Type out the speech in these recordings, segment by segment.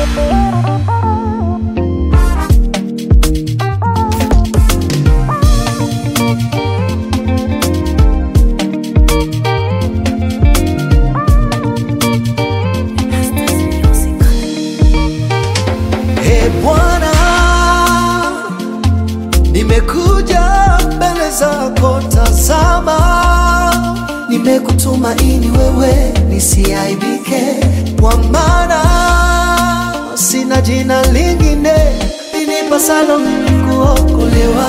Ee Bwana, nimekuja mbele zako, tazama, nimekutumaini wewe, nisiaibike, kwa maana sina jina lingine linipasalo mimi kuokolewa.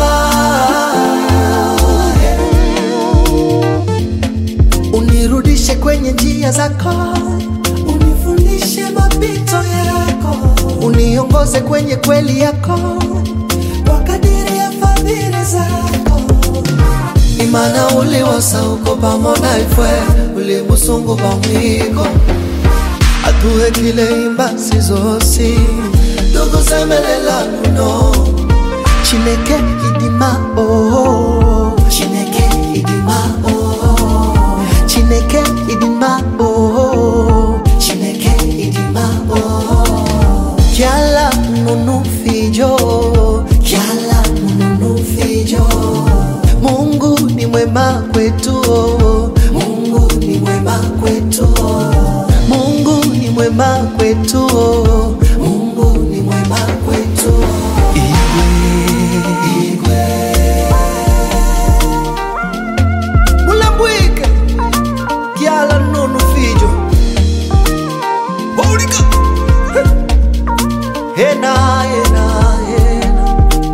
Unirudishe kwenye njia zako, unifundishe mapito yako, uniongoze kwenye kweli yako, kwa kadiri ya fadhili zako. Imana uliwosa uko pamoja ifwe ulimusungu pamwiko atuhe kile imbasi zosi ndugu zemelela luno chineke idima oh chineke idima oh chineke idima oh chineke idima oh kyala nunu fijo kyala nunu fijo Mungu ni mwema kwetu oh. Mungu ni mwema kwetu oh. Mungu ni mwema kwetu oh. Mungu ni mwema kwetu oh. Igwe, igwe. Mulambwike kyala nunu fijo Baulika Hena, hena, hena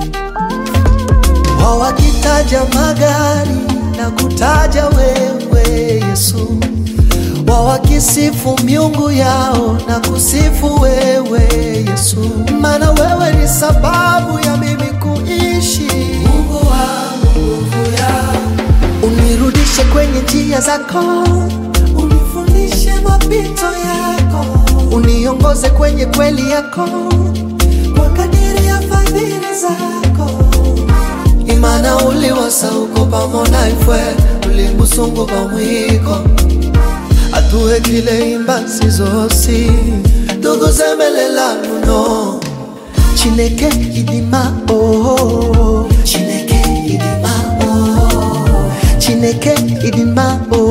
wawakitaja magari na kutaja wewe Yesu, wawakisifu miungu yao na kusifu wewe Yesu, maana wewe ni sababu ya mimi kuishi. Mungu wangu, nguvu yangu, unirudishe kwenye njia zako, unifundishe mapito yako, uniongoze kwenye kweli yako, kwa kadiri ya fadhili zako imana uliwosa uko pamoja ifwe ulimusungu pamwiko atuhe kile imbasi zosi ndugu zemelela luno chineke idima oh chineke idima oh chineke idima oh